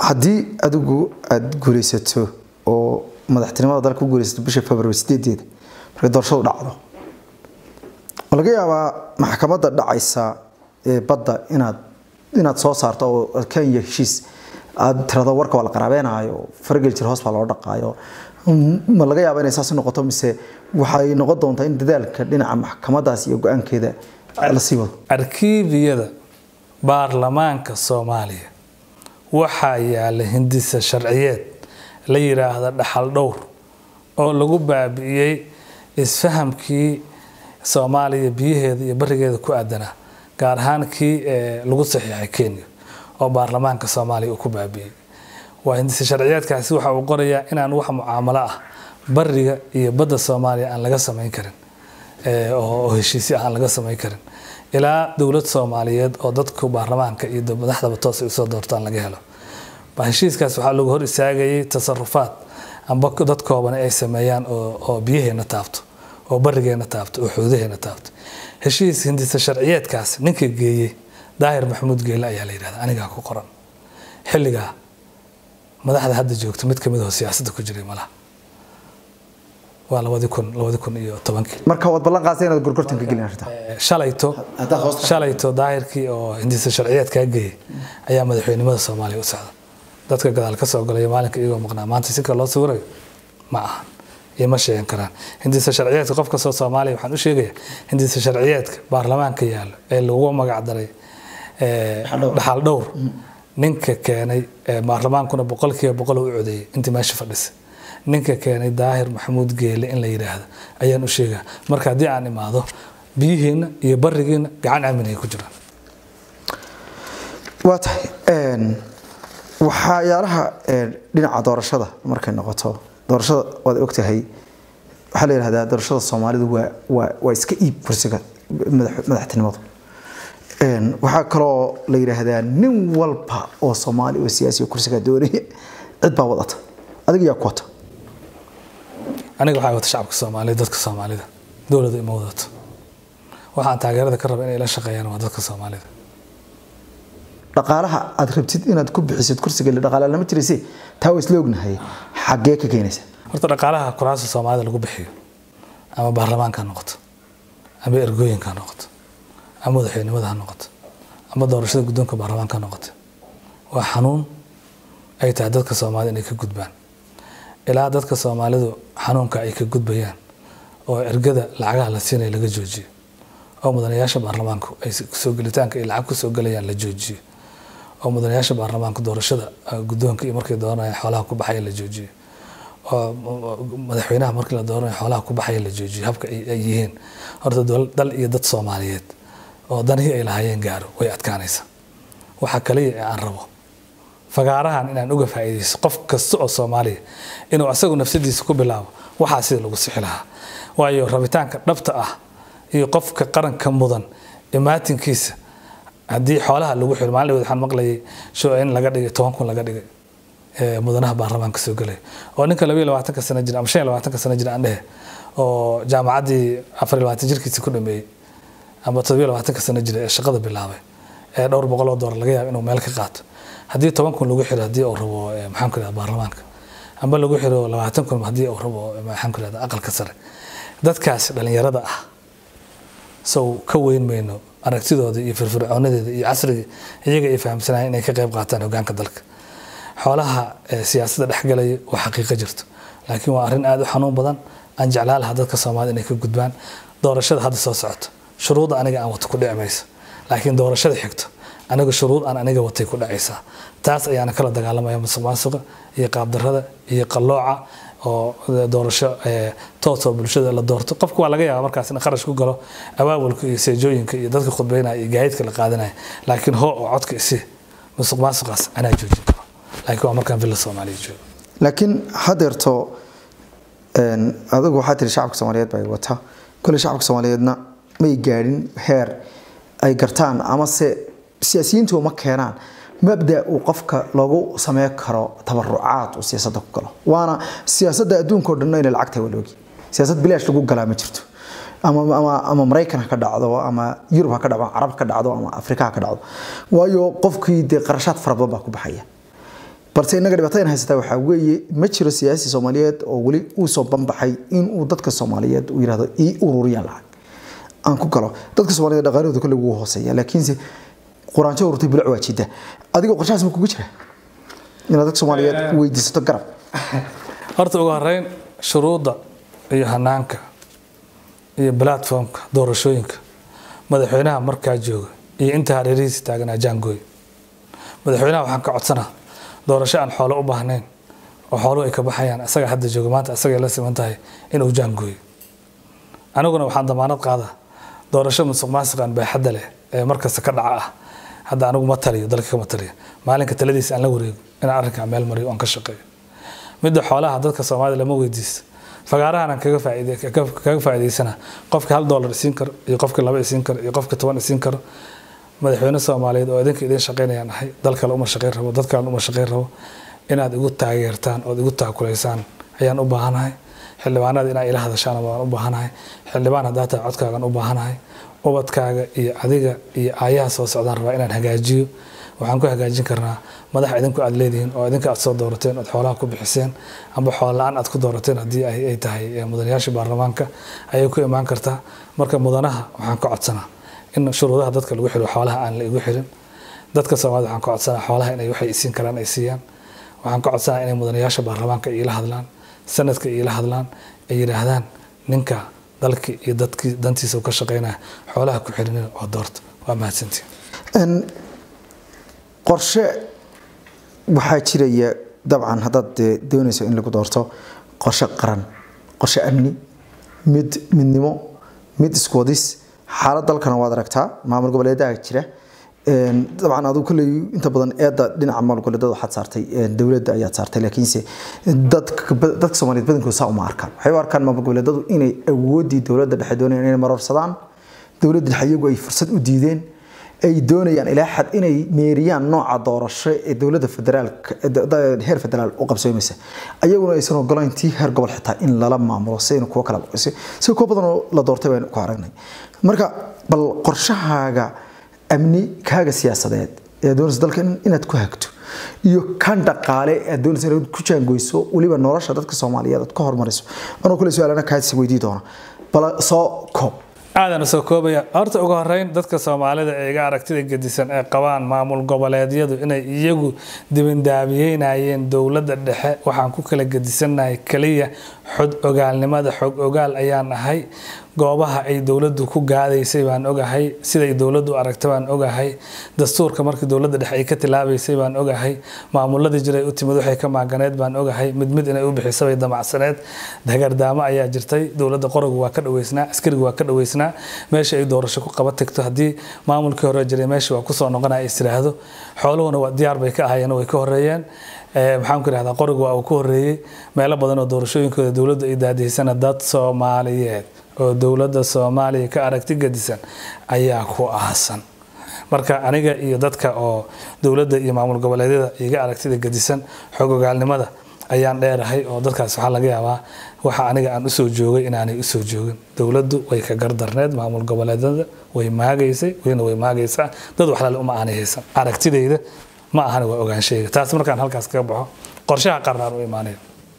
haddii adigu aada guulaysato oo madaxtinimada dalka ku guulaysato bisha february sideedeeda markay doorashadu dhacdo ma laga yaabaa maxkamadda dhacaysa ee badda inaad inaad soo saarto oo kenya heshiis aad tirado warka waa la qaraabeynaayo fargel jir hoos baa loo dhaqaayo ma laga yaaba inay saas noqoto mise waxay noqon doontaa in dadaalka dhinaca maxkamadaas iyo go-aankeeda la sii wado arkiibiyada baarlamaanka soomaaliya waxaa yaala hindisa sharciyeed la yiraahda dhaxal dhowr oo lagu baabi'iyey isfahamkii soomaaliya biyaheeda iyo barigeeda ku aadanaa gaar ahaan kii lagu saxiixay kenya oo baarlamaanka soomaaliya uu ku baabi'iyey waa hindisa sharciyeedkaasi waxa uu qorayaa inaan wax mucaamalo ah bariga iyo badda soomaaliya aan laga samayn karin oo heshiisyo ah aan laga samayn karin ilaa dowlad soomaaliyeed oo dadka baarlamaanka iyo madaxdaba toos ay usoo doortaan laga helo heshiiskaas waxaa lagu hor istaagayay tasarufaad amba dad kooban ay sameeyaan oo biyaheena taabto oo barigeena taabto oo xuudaheena taabto heshiis hindisa sharciyeedkaas ninka geeyey daahir maxamuud geele ayaa la yidhahda anigaa ku qoran xilligaa madaxda hadda joogta mid kamid oo siyaasadda ku jiray malaha waa labadi kun labadi kun iyo tobankii marka waad ballan qaadtay inaad gorgortan ka gelin arrinta shalayto shalayto daahirkii oo hindisa sharciyeedkaa geeyey ayaa madaxweynimada soomaaliya u socda dadka gadaal ka soo galaya maalinka iyagoo maqnaa maanta si kale loo sawirayo ma ahan iyo ma sheegan karaan hindisa sharciyeedka qof kastoo soomaaliya waxaan u sheegayaa hindisa sharciyeedka baarlamaanka yaallo ee lagu magac daray dhaxal dhowr ninka keenay baarlamaankuna boqolkiiba boqol u codeeyey intii meesha fadhisay ninka keenay daahir maxamuud geele in la yidhaahdo ayaan u sheegaa marka haddii aan imaado biyihiina iyo barigiina gacan aaminay ku jiraan waa tahay waxyaalaha dhinaca doorashada markay noqoto doorashada waad ogtahay waxaa la yidhahdaa doorashada soomaalidu waa waa waa iska iib kursiga madaxtinimadu waxaa kaloo la yidhaahdaa nin walba oo soomaali oo siyaasi kursiga doonaya cid baa wadata adiga yaa ku wata aniga waxaa wata shacabka soomaaliya dadka soomaalida dowladda ima wadato waxaan taageerada ka raba inay la shaqeeyaan waa dadka soomaalida dhaqaalaha aad rabtid inaad ku bixisid kursiga la dhaqaala lama jirayse taa waa isla ognahay xaggee ka keenaysa horta dhaqaalaha kuraasta soomaalida lagu bixiyo ama baarlamaanka ha noqoto ama ergooyinka ha noqoto ama madaxweynimada ha noqoto ama doorashada guddoonka baarlamaanka ha noqoto waa xanuun ay tahay dadka soomaalida inay ka gudbaan ilaa dadka soomaalidu xanuunka ay ka gudbayaan oo ergada lacagaha la siinaya laga joojiyo oo mudanayaasha baarlamaanku ay kusoo gelitaanka ay lacag kusoo gelayaan la joojiyo oo mudanayaasha baarlamaanku doorashada guddoonka iyo markay dooranayaan xoolaha ku baxaya la joojiyo oo madaxweynaha markii la dooranayo xoolaha ku baxaya la joojiyo habka ay yihiin horta dal iyo dad soomaaliyeed oo danihii ay lahaayeen gaaro way adkaanaysa waxaa kaliya ee aan rabo fagaarahan inaan uga faa'iidaysto qof kasta oo soomaaliya inuu asagu nafsadiisa ku bilaabo waxaa sida lagu sixi lahaa waayo rabitaanka dhabta ah iyo qofka qaranka mudan imaatinkiisa haddii xoolaha lagu xiro maalin waxaan maqlayay show in laga dhigay toban kun laga dhigay mudanaha baarlamaanka soo gelaya oo ninka labayo labaatanka sano jira ama shan iyo labaatanka sano jira aan dhehe oo jaamacaddii afar iyo labaatan jirkiisa ku dhameeyey ama toddobiyo labaatanka sano jira ee shaqada bilaabay ee dhowr boqol oo doolar laga yaabo inuu meel ka qaato haddii toban kun lagu xiro haddii uu rabo maxaan ku ihahda baarlamaanka amba lagu xiro labaatan kun haddii uu rabo maxaan ku ihahda aqalka sare dadkaas dhalinyarada ah sow ka weyn mayno aragtidooda iyo firfircoonadeeda iyo casriga iyaga ay fahamsanayeen inay ka qayb qaataan hogaanka dalka xoolaha siyaasadda dhexgalaya waa xaqiiqo jirto laakiin waa arrin aada u xanuun badan aan jeclaa lahaa dadka soomaalida inay ka gudbaan doorashada hadda soo socoto shuruudda aniga aan wato ku dhici mayso laakiin doorashada xigto aniga shuruud aan aniga watay ku dhacaysaa taas ayaana kala dagaalamaya musuq maasuqa iyo qaabdarada iyo qallooca oo doorasho toosoo bulshada la doorto qofku waa laga yaaba markaas in kharash ku galo abaabulka iyo seejooyinka iyo dadka khudbeynaya iyo gaadiidka la qaadanaya laakiin hoo oo codka isi musuq maasuqaas anaa joojin karo laakiin waa markaan villa soomaaliya joogo laakiin hadeerto adigu waxaa tiri shacabka soomaaliyeed baa wata kolley shacabka soomaaliyeedna may gaadhin heer ay gartaan amase siyaasiyiintu ma keenaan mabda uu qofka loogu sameyn karo tabarucaad uu siyaasadda ku galo waana siyaasadda adduunka o dhan inay lacag tahay waa loogi siyaasad bilaash lagu galaa ma jirto ama ama ama maraykan ha ka dhacdo ama yurub ha ka dhacdo ama carab ka dhacdo ama afrika ha ka dhacdo waayo qofkii dee qarashaad fara badan baa ku baxaya balse innaga dhibaatada in haysataa waxaa weeye ma jiro siyaasi soomaaliyeed oo weli uu soo banbaxay inuu dadka soomaaliyeed uu yidhahdo ii ururiya lacag aan ku galo dadka soomaaliyeed dhaqaalahooda kolley wuu hooseeya laakiinse quraanjo ururtay bulac waa jidda adigoo qorshahaas ma kugu jira inaad dadka soomaaliyeed weydiisato garab horta ugu horeyn shuruudda iyo hanaanka iyo platformka doorashooyinka madaxweynaha markaa jooga iyo inta hareerihiisa taaganaa jaangooy madaxweynaha waxaan ka codsanaa doorasho aan xoolo u baahnayn oo xooluhu ay ka baxayaan isaga hadda jooga maanta isagay la siman tahay inuu jaangooyo aniguna waxaan damaanad qaadaa doorasho musuq maasiqan baaxadda leh ee markasta ka dhaca ah hadda anigu ma taliyo dalka kama taliyo maalinka taladiisa aan la wareego inaan arrinkaa meel mariyo oon ka shaqeeyo midda xoolaha dadka soomaalida lama weydiisto fagaarahan aan kaga faa'iide kaga faa'iideysana qofka hal dollar isiin karo iyo qofka laba isiin karo iyo qofka toban isiin karo madaxweyne soomaaliyeed oo idinka idin shaqaynayaan ahay dal kale uma shaqayn rabo dad kale uma shaqayn rabo inaad igu taageertaan ood igu taakulaysaan ayaan u baahanahay xildhibaanada inaa ila hadashaan waan u baahanahay xildhibaan haddaa tahay codkaagan u baahanahay ubadkaaga iyo adiga iyo aayaha soo socdaan rabaa inaan hagaajiyo waxaan ku hagaajin karnaa madax idinku aad leedihiin oo idinka aad soo doorateen ood xoolaha ku bixiseen amba xoolo la-aan aad ku doorateen haddii ay tahay mudanayaasha baarlamaanka ayay ku imaan kartaa marka mudanaha waxaan ka codsanaa in shuruudaha dadka lagu xiro xoolaha aan la igu xirin dadka soomaalida waxaan ka codsanaa xoolaha inay waxay isiin karaan ay siiyaan waxaan ka codsanaa inay mudanayaasha baarlamaanka iila hadlaan sanadka iila hadlaan ay yidhaahdaan ninka dalkii iyo dadkii dantiisa ka shaqeynaya xoolaha ku xirinina oo doorta waa mahadsantiin qorshe waxaa jiraya dabcan haddaad doonayso in lagu doorto qorshe qaran qorshe amni mid midnimo mid iskuwadis xaalad dalkana waad aragtaa maamul goboleedaha jira dabcan aduu kolley inta badan eedda dhinaca maamul goboleedada waxaad saartay dowladda ayaad saartay laakiinse dadka dadka soomaaliyeed badankooda saa uma arkaan waxay u arkaan maamul goboleedadu inay awooddii dowladda dhexe doonayaan inay marorsadaan dowladda dhexe iyagu ay fursad u diideen ay doonayaan ilaa xad inay meeriyaan nooca doorasho ee dowladda federaalka heer federaal u qabsoomaysa ayaguna aysan ogolayn tii heer gobol xitaa in lala maamulo si kuwa kala si kuwa badan oo la doortay baynu ku aragnay marka bal qorshahaaga amni kaaga siyaasadeed ee doonaysa dalka inaad ku hagto iyo kan dhaqaale aad doonaysa inaad ku jaangoyso weliba nolosha dadka soomaaliyeed aad ka hormariso anoo kule su-aalana kaasi weydii doona bal soo koob aadan soo koobaya horta ugu horeyn dadka soomaalida ee iga aragtida gedisan ee qabaan maamul goboleedyadu inay iyagu dibindaabiyeynayeen dowladda dhexe waxaan ku kala gedisannahay keliya xod ogaalnimada xog ogaal ayaan ahay goobaha ay dowladdu ku gaadaysay baan ogahay siday dowladdu aragta baan ogahay dastuurka markii dowladda dhexe ay ka tilaabaysay baan ogahay maamuladii jiray u timid waxay ka maaganeed baan ogahay mid mid inay u bixisa bay damacsaneed dagardaamo ayaa jirtay dowladda qorogu waa ka dhaweysnaa askarigu waa ka dhaweysnaa meesha ay doorasho ku qaba tagto haddii maamulkii hore jiray meesha waa kusoo noqonaya is tiraahdo xooluhuna waa diyaar bay ka ahayeen way ka horeeyeen maxaan ku ihahdaa qorigu waa uu ka horeeyey meelo badan oo doorashooyinkooda dowladdu ay daadihisana dad soomaaliyeed oo dowladda soomaaliya ka aragti gedisan ayaa ku aasan marka aniga iyo dadka oo dowladda iyo maamul goboleedyada iga aragtida gedisan xog ogaalnimada ayaan dheerahay oo dadkaas waxaa laga yaabaa waxa aniga aan usoo joogay inaanay usoo joogin dowladdu way ka gardarneed maamul goboleedyada way maagaysay wayna way maagaysaa dad waxlale uma aanay haysan aragtidayda ma ahana waa ogaanshayga taas markaan halkaas kaga baxo qorshaha qarnaan u imaanaya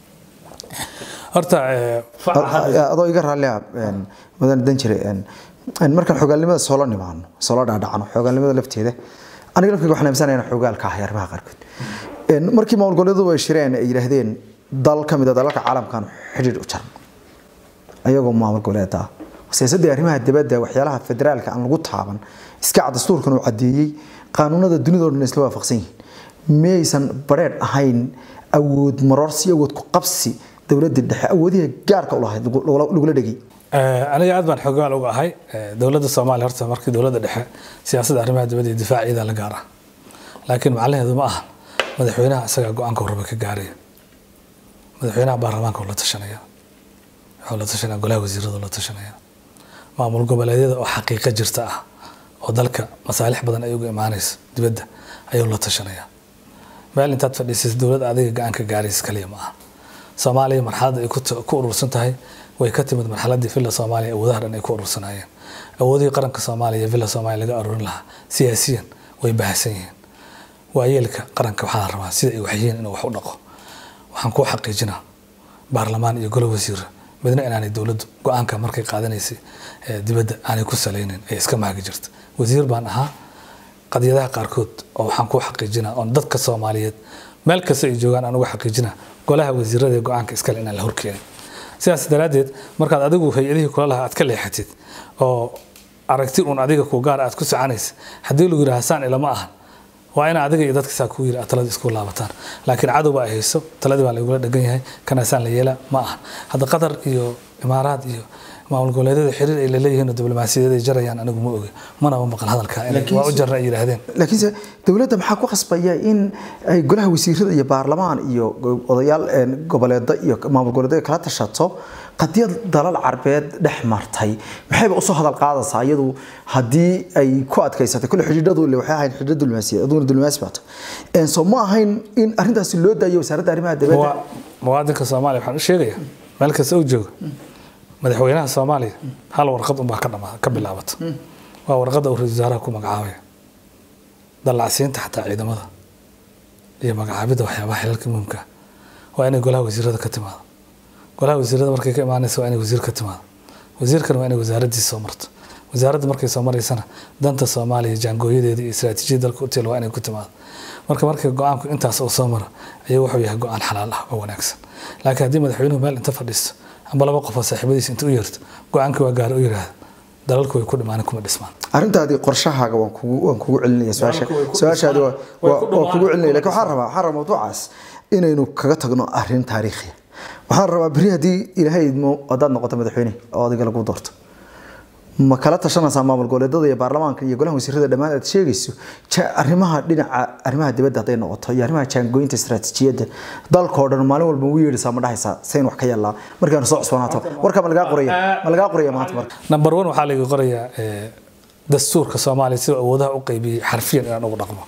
horta adoo iga raallia mudan dan jire markaan xogaalnimada soola nimaano soola dhaadhacno xogaalnimada lafteeda aniga lafkeyga waxaan aaminsanaya inaan xogaalka ahay arrimaha qaarkood markii maamul goboleedyadu ay shireen ay yidhaahdeen dal ka mid a dalalka caalamkan xidhiidh u jaran ayagoo maamul goboleed ah siyaasadda arrimaha dibadda waxyaalaha federaalka aan lagu taaban iska cad dastuurkan uu caddeeyey qaanuunada dunida oo dhan isla waafaqsan yihiin miyaysan bareedh ahayn awood maroorsi awood ku qabsi dowladda dhexe awoodiha gaarka u lahayd lagula dhegay aniga aad baan xogaal uga ahay dowladda soomaaliya horta markii dowladda dhexe siyaasadda arrimaha dibadda iyo difaaciida la gaara laakiin macnaheedu ma aha madaxweynaha isagaa go-aanka raba ka gaaraya madaxweynaha baarlamaanka la tashanaya wuxuu la tashanaya golaha wasiirada la tashanaya maamul goboleedyada oo xaqiiqo jirta ah oo dalka masaalix badan ay uga imaanayso dibadda ayuu la tashanaya meel intaad fadhiisaysa dowladda adiga go-aanka gaaraysa kaliya ma aha soomaaliya marxaladda ay ku urursan tahay way ka timid marxaladii villa soomaaliya awoodaha dhan ay ku urursanayeen awoodihii qaranka soomaaliya villa soomaaliya laga aruurin lahaa siyaasiyan way baahsan yihiin waayeelka qaranka waxaa la rabaa sida ay waxyihiin inuu wax u dhaqo waxaan kuu xaqiijinaa baarlamaan iyo golo wasiira midna inaanay dowladdu go-aanka markay qaadanaysay dibadda aanay ku salaynin ay iska maagi jirta wasiir baan ahaa qadiyadaha qaarkood oo waxaan kuu xaqiijinaa oon dadka soomaaliyeed meel kasta ay joogaan aan uga xaqiijinaa golaha wasiirada ee go-aanka iskale inaan la horkeenin sidaas daraaddeed markaad adigu hay-adihii kula lahaa aad ka leexatid oo aragti uun adiga ku gaar aad ku soconaysa haddii lagu yidhaha saan ilama ahan waa in adiga iyo dadka saa kuu yiri aad talada isku laabataan laakiin cadowba ay hayso taladii baa lagula dhegan yahay kanaasaan la yeela ma ahan hadda qatar iyo imaaraad iyo maamul goboleedyada xiriir ay laleeyihiin oo diblomaasiyadeed ay jarayaan anigu ma oge manaba maqal hadalka waa u jarna ay yidhaahdeen laakiinse dowladda maxaa ku khasbaya in ay golaha wasiirada iyo baarlamaan iyo odayaal goboleeda iyo maamul goboleedyada kala tashato qadiyad dalal carbeed dhex martay maxayba usoo hadal qaadaysaa iyadu haddii ay ku adkaysatay kule xidhiidhadu le waxay ahayn xidhiidho diblomaasiyadeed aduguna diblomaasi baata soo ma ahayn in arrintaasi loo daayo wasaaradda arrimaha dibadda muwaadinka soomaaliya waxaan u sheegayaa meel kasta uu jooga madaxweynaha soomaaliya hal warqad unbaa ka dhama ka bilaabata waa warqadda uu ra-isul wasaaraha ku magacaabaya dallacsiinta xataa ciidamada iyo magacaabidda waxyaabaha xilalka muhimka waa inay golaha wasiirada ka timaado golaha wasiirada markay ka imaanaysa waa inay wasiir ka timaado wasiirkana waa inay wasaaraddiisa soo marto wasaaradda markay soo maraysana danta soomaaliya jaangooyadeeda iyo istiraatiijiyada dalka u tiil waa inay ku timaado marka markay go-aanku intaas uu soo maro ayuu wuxuu yahay go-aan xalaal ah oo wanaagsan laakiin haddii madaxweynuhu meel inta fadhiisto amba laba qof oo saaxiibadiisa inta u yeerto go-aankii waa gaara u yidhaahda dalalku way ku dhimaan kuma dhismaan arrintaadii qorshahaaga waan kugu waan kugu celinaya su-aasha su-aashaadi waa waa kugu celinaya lakin waxaan rabaa waxaan rabaa mawduucaas inaynu kaga tagno arrin taariikhiya waxaan rabaa berri haddii ilaahay idmo haddaad noqoto madaxweyne oo adiga lagu doorto ma kala tashanaysaa maamul goboleedada iyo baarlamaanka iyo golaha wasiirada dhammaan aad sheegayso arrimaha dhinaca arrimaha dibadda hadday noqoto iyo arrimaha jaangooyinta istaraatiijiyadda dalkoo dhan maalin walba ugu yeedhaysaa ma dhahaysaa sayn wax ka yeelaa markaanu soo cusboonaato warka ma lagaa qoraya ma lagaa qoraya maanta marka number one waxaa laga qorayaa dastuurka soomaaliya sida awoodaha u qaybiyey xarfiyan inaan ugu dhaqmo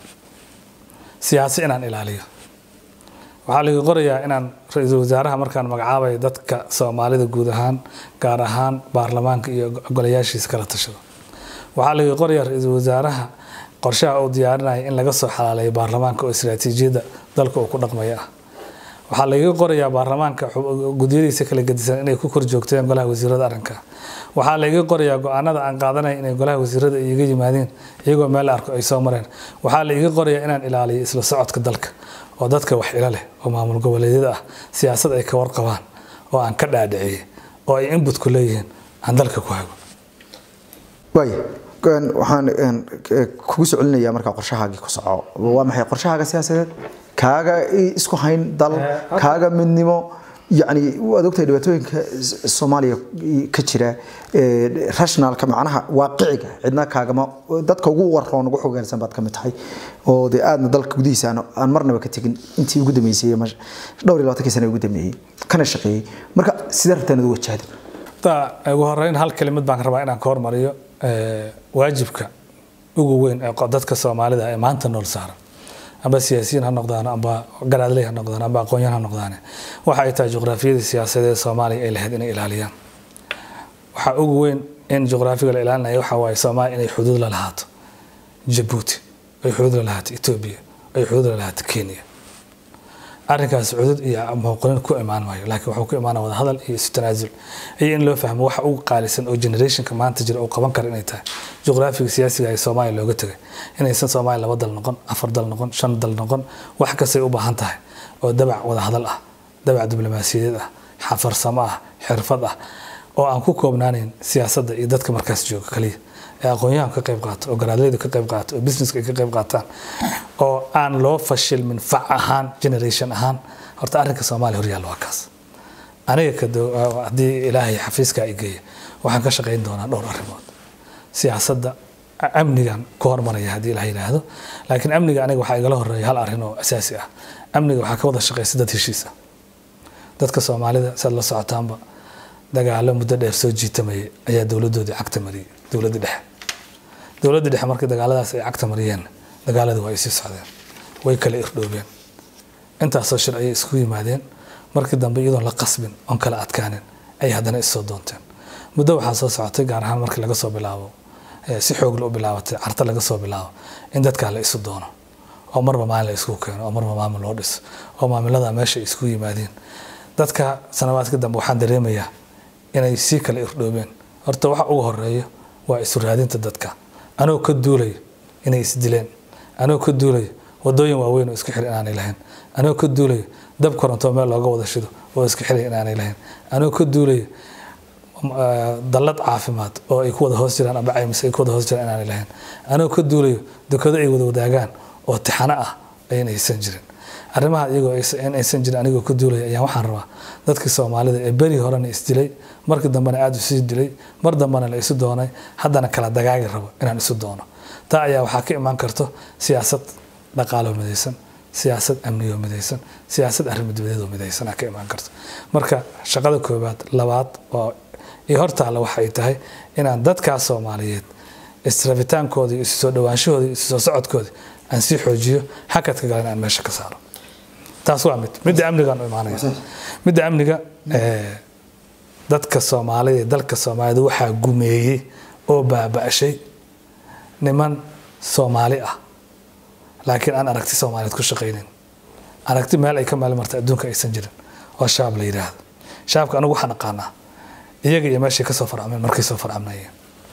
siyaasi inaan ilaaliyo waxaa laga qorayaa inaan ra-iisul wasaaraha markaan magacaabayo dadka soomaalida guud ahaan gaar ahaan baarlamaanka iyo golayaashiisa kala tashado waxaa laga qorayaa ra-iisul wasaaraha qorshaha uu diyaarinaya in laga soo xalaaleeyo baarlamaanka oo istiraatiijiyadda dalka uu ku dhaqmaya ah waxaa lagaga qorayaa baarlamaanka gudyadiisa kala gedisan inay ku kor joogteen golaha wasiirada arrinka waxaa lagaga qorayaa go-aanada aan qaadanaya inay golaha wasiirada iga yimaadeen iyagoo meel arko ay soo mareen waxaa laiga qorayaa inaan ilaaliyo isla socodka dalka oo dadka wax ilo leh oo maamul goboleedyada ah siyaasad ay ka warqabaan oo aan ka dhaadhiciyey oo ay inbutku leeyihiin aan dalka ku hago waaya waxaan kugu soo celinayaa markaa qorshahaagii ku soco waa maxay qorshahaaga siyaasadeed kaaga isku hayn dal kaaga midnimo yani waad ogtahay dhibaatooyinka soomaaliya ka jira rationalka macnaha waaqiciga cidna kaagama dadka ugu waroon ugu xogaansan baad kamid tahay oo dee aadna dalka gudihiisa aan marnaba ka tegin intii ugu dambeysay dhowr iyo labaatankii sana ugu dambeeyey kana shaqeeyey marka sidee rabtaan ugu wajahda ugu horeyn hal kelimad baan rabaa inaan ka hormariyo waajibka ugu weyn ee dadka soomaalida ee maanta nool saaran amba siyaasiyiin ha noqdaan amba garaadley ha noqdaan amba aqoonyahan ha noqdaan waxa ay tahay juqraafiyadii siyaasadeed soomaaliya ay lahayd inay ilaaliyaan waxaa ugu weyn in juqraafiga la ilaalinaya waxa waaye soomaaliya inay xuduud la lahaato jabuuti ay xuduud la lahaato etoobiya ay xuduud la lahaato kenya arrinkaas cudud iyo muuqanin ku imaan maayo laakiin wuxuu ku imaana wada hadal iyo isu tanaasul iyo in loo fahmo waxa ugu qaalisan oo generationka maanta jira uu qaban kara inay tahay juqraafiga siyaasiga ee soomaaliya looga tegay inaysan soomaaliya laba dal noqon afar dal noqon shan dal noqon wax kastay u baahan tahay oo dabac wada hadal ah dabac diblomaasiyadeed ah xafarsamo ah xirfad ah oo aan ku koobnaanayn siyaasadda iyo dadka markaas jooga kaliya ee aqoonyahanku ka qayb qaato oo garaadleydu ka qayb qaato oo businesska ay ka qayb qaataan oo aan loo fashilmin fac ahaan generation ahaan horta arrinka soomaaliya horyaalla waa kaas aniga haddii ilaahay xafiiska ay geeya waxaan ka shaqayn doonaa dhowr arrimood siyaasadda amnigan ku hormaraya haddii ilaah yidhaahdo laakiin amniga aniga waxaa igala horeeya hal arrin oo asaasi ah amniga waxaa ka wada shaqaysa dad heshiis ah dadka soomaalida saad la socotaanba dagaalo muddo dheer soo jiitamayay ayaa dowladoodii cagta mariyay dowladda dhexe dowladda dhexe markii dagaaladaas ay cagta mariyeen dagaaladii waa ay sii socdeen way kala irdhoobeen intaasoo shir ayay isku yimaadeen markii dambe iyadoon la qasbin oon kala adkaanin ayay haddana issoo doonteen muddo waxaa soo socotay gaar ahaan markii laga soo bilaabo si xoogla u bilaabatay carta laga soo bilaabo in dadkaa la isu doono oo marba maalin la isku keeno oo marba maamul loo dhiso oo maamilada meesha ay isku yimaadeen dadka sanawaadka dambe waxaan dareemayaa inay sii kala irdhoobeen horta waxa ugu horeeya waa isu raadinta dadka anoo ka duulayo inay isdileen anoo ka duulayo wadooyin waaweyn oo isku xir inaanay lahayn anoo ka duulayo dab koronto meel looga wada shido oo isku xir inaanay lahayn anoo ka duulayo dallad caafimaad oo ay ku wada hoos jiraan amba caymis ay ku wada hoos jiraan inaanay lahayn anoo ka duulayo dekado ay wada wadaagaan oo tixano ah ayan aysan jirin arrimaha iyagoo in aysan jirin anigoo ka duulaya ayaan waxaan rabaa dadkii soomaalida ee beri horena isdilay markii dambena aada isii dilay mar dambena la isu doonay haddana kala dagaagi rabo inaan isu doono taa ayaa waxaa ka imaan karto siyaasad dhaqaaloo midaysan siyaasad amniyoo midaysan siyaasad arrimo dibadeedoo midaysan aa ka imaan karto marka shaqada koowaad labaad oo iyo hortaalla waxa ay tahay inaan dadkaas soomaaliyeed israbitaankooda iyo isu soo dhawaanshahooda iyo isu soo socodkooda aan sii xoojiyo xakadka galan aan meesha ka saaro taas waa mid midda amnigaan u imaanaya midda amniga dadka soomaalida iyo dalka soomaalida waxaa gumeeyey oo baaba'shay niman soomaali ah laakiin aan aragti soomaaliyeed ku shaqaynin aragti meel ay ka meel marta adduunka aysan jirin oo shabaab la yidhaahdo shabaabka anigu waxaan aqaanaa iyaga iyo meeshay kasoo farcameen markay soo farcamnayeen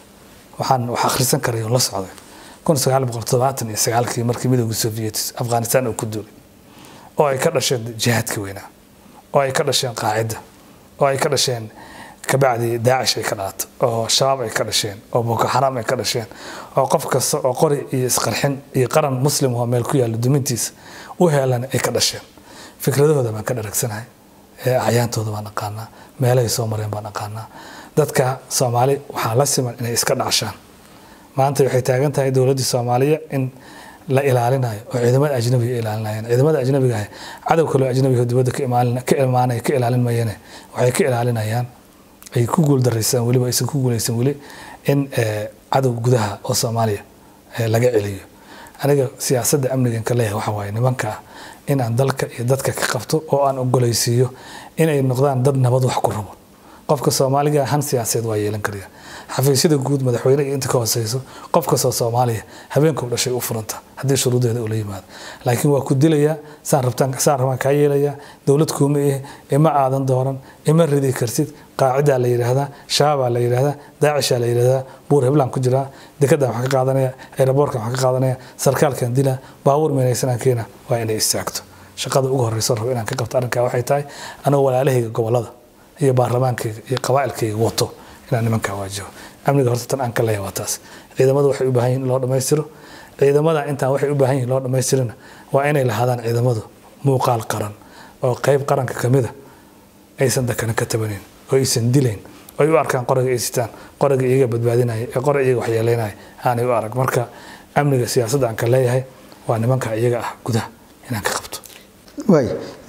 waxaan wax akhrisan karay oo la socday kun sagaal boqol todobaatan iyo sagaalkii markii midowga soviyetis afghanistan uu ku duulay oo ay ka dhasheen jihaadka weynaa oo ay ka dhasheen qaacidda oo ay ka dhasheen kabacdi daacish ay ka dhalato oo shabaab ay ka dhasheen oo boko xaraam ay ka dhasheen oo qof kasta oo qori iyo isqarxin iyo qaran muslim oo meel ku yaalla dumintiisa u heelan ay ka dhasheen fikradahooda baan ka dharagsanahay acyaantooda baan aqaanaa meelahay soo mareen baan aqaanaa dadka soomaali waxaa la siman inay iska dhacshaan maanta waxay taagan tahay dowladdii soomaaliya in la ilaalinayo oo ciidamada ajnabiga ilaalinayaan ciidamada ajnabiga ah cadow kaloo ajnabiga dibadda ka imaanaya ka ilaalin mayane waxay ka ilaalinayaan ay ku guuldareysaan weliba aysan ku guuleysan weli in cadow gudaha oo soomaaliya laga celiyo aniga siyaasadda amnigan ka leeyahay waxa waaye nimanka ah in aan dalka iyo dadka ka qabto oo aan ogoleysiiyo inay noqdaan dad nabad wax ku rabo qofka soomaaliga han siyaasadeed waa yeelan karaya xafiisyada guud madaxweyne iyo inta ka hooseyso qof kastoo soomaaliya habeenka u dhashay u furanta haddii shuruudeeda ula yimaado laakiin waa ku dilayaa saan rabtaan saan rabaan kaa yeelayaa dowlad kuuma eh ima aadan dooran ima ridi kartid qaacidaa la yidhaahdaa shabaabaa la yidhaahdaa daacishaa la yidhaahdaa buur heblaan ku jiraa dekadaan wax ka qaadanaya aeroboorkan wax ka qaadanaya sarkaalkan dilaa baabuur meenaysanaan keena waa inay istaagto shaqada ugu horeyso rabo inaan ka qabto arrinkaa waxay tahay anoo walaalahayga gobolada iyo baarlamaankayga iyo qabaa'ilkayga wato inaan nimankaa waajiho amniga horta tan aan ka leeyahay waa taas ciidamada waxay u baahan yihin in loo dhammaystiro ciidamada intaan waxay u baahan yihin loo dhammaystirina waa inay lahaadaan ciidamadu muuqaal qaran oo qayb qaranka ka mida aysan dakana ka tabanin oo aysan dilayn oo ay u arkaan qoraga ay sitaan qoraga iyaga badbaadinaya ee qora iyaga waxyeeleynaya aanay u arag marka amniga siyaasadda aan ka leeyahay waa nimanka iyaga ah gudaha inaan ka qabto waay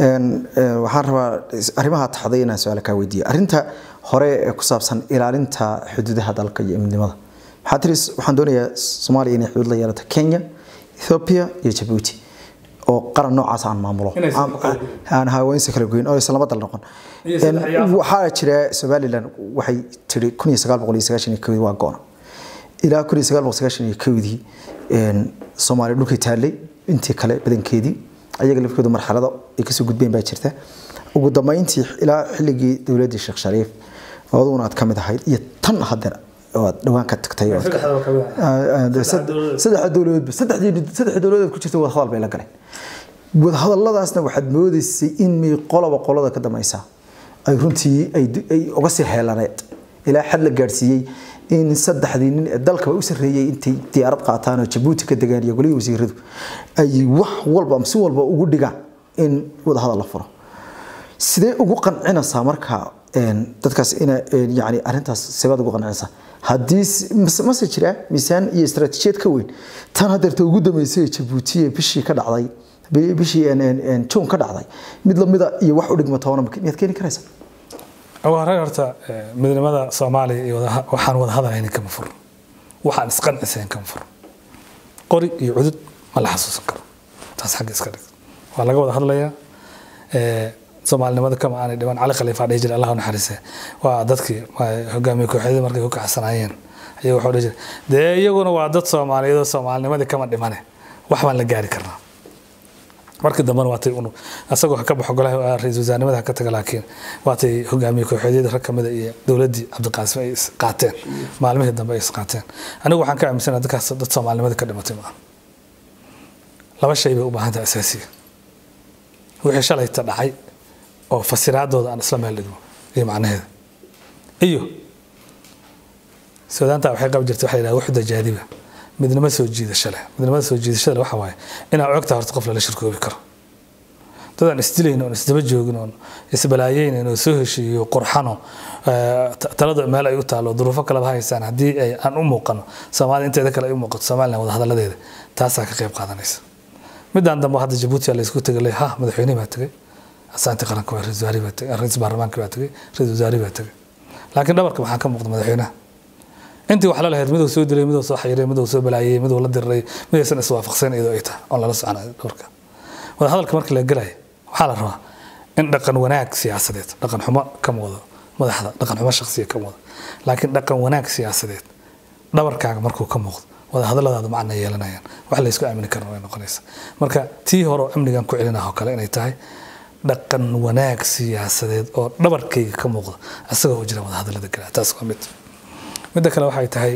waxaan rabaa arrimaha taxday inaan su-aal kaa weydiiya arrinta hore ee ku saabsan ilaalinta xuduudaha dalka iyo midnimada maxaa tiri waxaan doonayaa soomaaliya inay xuduud la yeelato kenya ethiopia iyo jabuuti oo qaran noocaas aan maamulo aan haweensa kala goyn oo aysan laba dal noqon waxaa jira somaliland waxay tiri kun iyo sagaal boqol iyo sagaashan iyo kowdii waa goona ilaa kun iyo sagaal boqol sagaashan iyo kowdii soomaaliya dhulkay taallay intii kale badankeedii ayaga lafkooda marxalado ay kasoo gudbeen baa jirta ugu dambeyntii ilaa xilligii dowladdii sheekh shariif aduguna aad ka mid ahayd iyo tan hadeer aad dhawaan ka tagtay saddexa dowladoodba saddexa dowladood ku jirta wadahadal bay la galeen wadahadaladaasna waxaad moodeysay in may qolaba qolada ka dambaysa ay runtii ay uga sii heelaneed ilaa xad la gaadhsiiyey in saddexdii nin ee dalkaba u sarreeyey intay diyaarad qaataan oo jabuuti ka degaan iyo golihii wasiiradu ay wax walba si walba ugu dhigaan in wadahadal la furo sidee ugu qancinaysaa marka dadkaas ina yani arrintaas sebaad ugu qancinaysaa haddii mase jira miisaan iyo istaraatiijiyad ka weyn tan hadeerta ugu dambeysay ee jabuuti ee bishii ka dhacday bishii juun ka dhacday mid lamida iyo wax u dhigma toona miyaad keeni karaysaa ugu horreyn horta midnimada soomaaliya iyo waxaan wada hadalhaynin kama furno waxaan isqancisayn kama furno qori iyo cudud ma la xasuusan karo taas xagga iska dhig waa laga wada hadlayaa soomaalinimada kama aanay dhiban cali khaliifa dhihi jiray allah u naxariise waa dadkii hogaamiye kooxyadii markay ku kacsanaayeen ayaga waxuu dhihi jiray dee iyaguna waa dad soomaaliyeed oo soomaalinimadii kama dhimane wax baan la gaari karnaa markii dambena waatay un asagoo ha ka baxo golaha ra-iisul wasaarnimada ha ka taga laakiin waatay hogaamiye kooxeedyada rag kamida iyo dowladdii cabdiqaasim ay is qaateen maalmihii dambe ay is qaateen anigu waxaan ka aaminsanaha dadkaas dad soomaalinimada ka dhimatay maaha laba shay bay u baahan tahay asaasiga wixii shalayta dhacay oo fasiraadooda aan isla meel dhigno iyo macnaheeda iyo suudaanta waxay qabi jirtay waxa la yidhaha wuxda jaadiba midnimo soo jiidasho leh midnimada soo jiidashada leh waxa waaye inaad ogtahay horta qof lala shirkoobi karo dad aan isdilayn oon isdaba joogin oon isbalaayeynayn oo soo heshiiyo qurxano talada meel ay u taalo duruufo kaleba haysaan haddii ay aan u muuqano soomaalida inteeda kale ay u muuqato somaliland wada hadaladeeda taasaa ka qayb qaadanaysa midaan dambe hadda jabuuti laysku tegay le ha madaxweyne baa tegay asaanti qaranka waa ra-isul wasaare baa tegay ra-isul baarlamaanka baa tegay ra-isul wasaare baa tegay laakiin dhabarka maxaa ka muuqda madaxweynaha intii wax la lahayd miduu soo dilay miduu soo xayiray miduu soo balaayay miduu la diriray midaysan iswaafaqsayn iyadoo ay tahay oon lala soconayo dhowrka wada hadalka markii la gelayo waxaa la rabaa in dhaqan wanaag siyaasadeed dhaqan xumo ka muuqdo madaxda dhaqan xumo shakhsiya ka muuqdo laakiin dhaqan wanaag siyaasadeed dhabarkaaga markuu ka muuqdo wada hadalladaadu macna yeelanayaan wax laysku aamini karna way noqonaysa marka tii hore oo amnigan ku celinah oo kale inay tahay dhaqan wanaag siyaasadeed oo dhabarkayga ka muuqda isagoo u jira wada hadallada galaa taas waa mid midda kale waxay tahay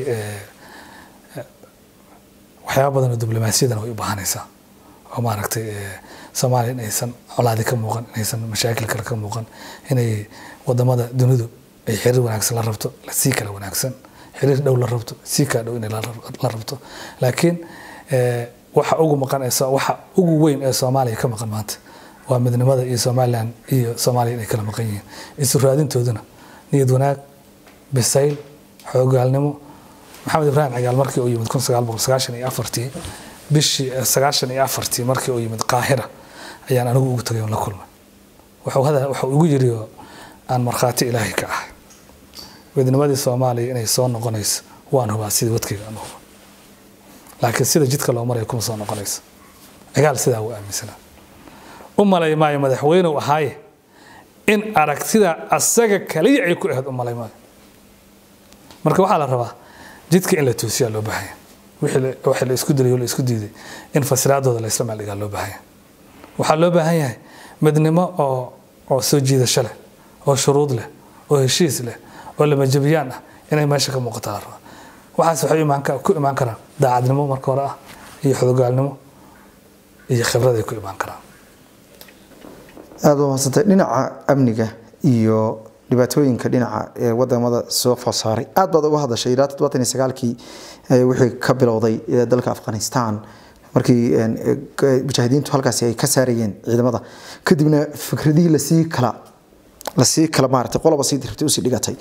waxyaaba badan oo diblomaasiyadan way u baahanaysaa oo maaragtay soomaaliya inaysan colaadi ka muuqan inaysan mashaakil kale ka muuqan inay wadamada dunidu ay xiriir wanaagsan la rabto sii kala wanaagsan xiriir dhow la rabto sii kaa dhow inay la rabto laakiin waxa ugu maqan waxa ugu weyn ee soomaaliya ka maqan maanta waa midnimada iyo somaliland iyo soomaaliya inay kala maqan yihiin isu raadintooduna niyad wanaag bisayl xoogaalnimo maxamed ibraahim cigaal markii uu yimid kun sagaal boqol sagaashan iyo afartii bishii sagaashan iyo afartii markii uu yimid qaahira ayaan anigu ugu tagay oon la kulmay wuxuu igu yiri oo aan markhaati ilaahay ka ahay midnimadii soomaaliya inay soo noqonayso waan hubaa sidii wadkayga aan huba laakiin sida jidka loo marayo kuma soo noqonayso cigaal sidaa uu aaminsanaa u malay maayo madaxweynew ahaaye in aragtida asaga kaliya ay ku ahayd u malay maayo marka waxaa la rabaa jidka in la toosiyaa loo baahanya wixii la isku dilay oo la isku diiday in fasiraadooda la isla maaldhigaa loo baahanya waxaa loo baahan yahay midnimo oo oo soo jiidasho leh oo shuruud leh oo heshiis leh oo lamajabiyaan ah inay meesha ka muuqata la rabaa waxaas waxay ku imaan karaan daacadnimo marka hore ah iyo xudogaalnimo iyo khibrad ay ku imaan karaan aada u mahadsantay dhinaca amniga iyo dhibaatooyinka dhinaca ee wadamada soo food saaray aad baad uga hadashay ilaa toddobaatan iyo sagaalkii wixii ka bilowday dalka afghanistan markii mujaahidiintu halkaasi ay ka saarayeen ciidamada kadibna fikradihii lasii kala lasii kala maaratay qoloba sii dirtay usii dhigatay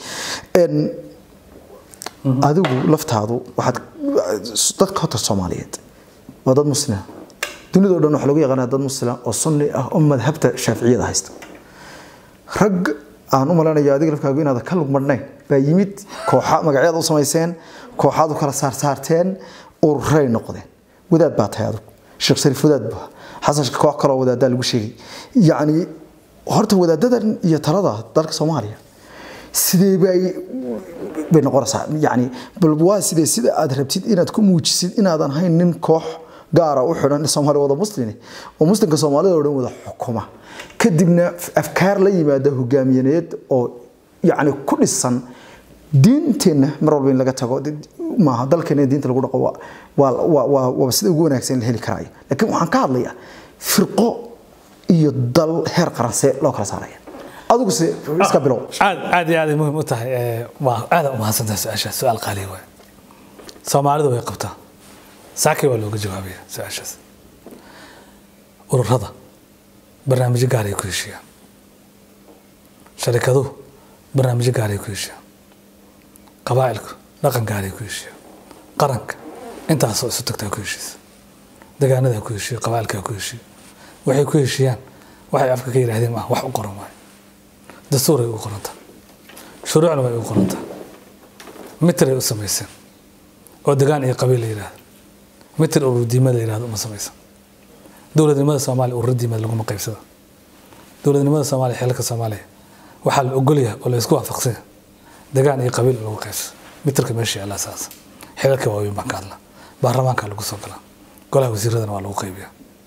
adigu laftaadu waxaad dadka horta soomaaliyeed waa dad muslima dunida o dhan waxaa lagu yaqaanaa dad muslima oo sunni ah oo madhabta shaaficiyada haysta rag aan u maleynayo adiga lafkaagu inaad ka lugmadhnayn baa yimid kooxa magacyaad u samayseen kooxaad u kala saarsaarteen ururay noqdeen wadaad baa tahay adigu sheekh shariif wadaad baa xasan koox kaloo wadaadaa lagu sheegay yacni horta wadaadadan iyo talada dalka soomaaliya sidee bay bay noqonaysaa yacni bal waa sidee sida aad rabtid inaad ku muujisid inaadan hayn nin koox gaara u xidhan soomaali wada muslimi oo muslimka soomaalida oo dhan wada xukuma kadibna afkaar la yimaada hogaamiyaneed oo yacni ku dhisan diinteenna mar walba in laga tago maaha dalkeena diinta lagu dhaqo waa sida ugu wanaagsan la heli karaayo laakiin waxaan ka hadlayaa firqo iyo dal heer qaransee loo kala saaraya adigu se iska bilow aad aad iyo aaday muhiim u tahay waa aada u mahadsantahay su-aashaas su-aal qaaliya waay soomaalidu way qabtaa saakay waa looga jawaabaya su-aashaas ururada barnaamijyo gaar ay ku heshiiyaan sharikaduhu barnaamijyo gaar ay ku heshiiyaan qabaa'ilku dhaqan gaar ay ku heshiiyaan qaranka intaasoo isu tagtaa ku heshiisa degaanada ku heshiiya qabaa'ilkaa ku heshiiya waxay ku heshiiyaan waxay afka ka yidhaahdeen maaha wax u qoran waayo dastuuray u qorantaa shuruucna way u qorantaa mitray u samayseen oo degaan iyo qabiil la yidhaahdo mitir urur diimad la yidhahdo uma samaysan dowladnimada soomaaliya urur diimad laguma qaybsada dowladnimada soomaaliya xeelka soomaaliya waxaa la ogolyahay oo la isku waafaqsanya degaan iyo qabiil lagu qaybsado mitirka meesha yaallaa saas xeelka waaweyn baan ka hadlaa baarlamaanka lagu soo galaa golaha wasiiradana waa lagu qaybiyaa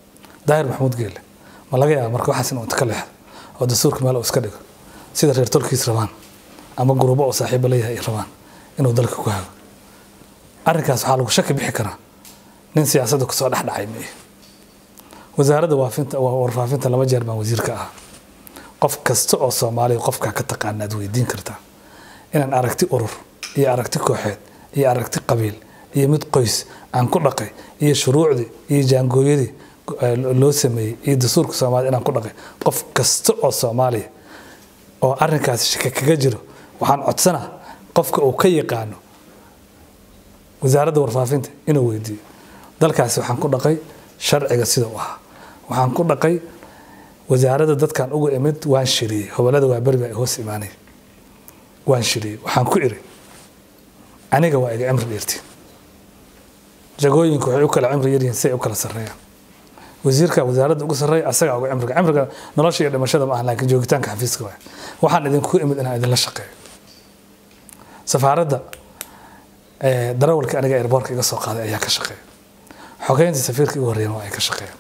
daahir maxamuud geelle ma laga yaaba marka waxaas inuu inta ka leexdo oo dastuurka meel uu iska dhigo sida reer tolkiis rabaan ama gurubo oo saaxiibo leeyahay ay rabaan inuu dalka ku hago arrinkaas waxaa lagu shaki bixi karaa nin siyaasadda kusoo dhexdhacay ma wasaaradda waafinta warfaafinta laba jeer baan wasiirka ahaa qof kasta oo soomaaliya qofkaa ka taqaana aad weydiin kartaa inaan aragti urur iyo aragti kooxeed iyo aragti qabiil iyo mid qoys aan ku dhaqay iyo shuruucdii iyo jaangooyadii loo sameeyey iyo dastuurka soomaalida inaan ku dhaqay qof kasta oo soomaaliya oo arrinkaasi shaka kaga jiro waxaan codsanaa qofka uu ka yaqaano wasaaradda warfaafinta inuu weydiiyo dalkaasi waxaan ku dhaqay sharciga sida u ahaa waxaan ku dhaqay wasaaradda dadkan uga imid waan shiriyey hobolada waa beri baa hoos imaanay waan shiriyey waxaan ku iri aniga waa iga cimri dheertiin jagooyinku waxay u kala cimri yaryihiin si ay u kala sarreeyaan wasiirka wasaaradda ugu sarreeya asagaa uga cimriga cimriga nolosha iyo dhimashada ma aha laakiin joogitaanka xafiiska waay waxaan idinku imid inaan idinla shaqeeyo safaaradda darawalka aniga airboortka iga soo qaaday ayaa ka shaqeeya xogeynta safiirka igu horreeyana waa ay ka shaqeeyaan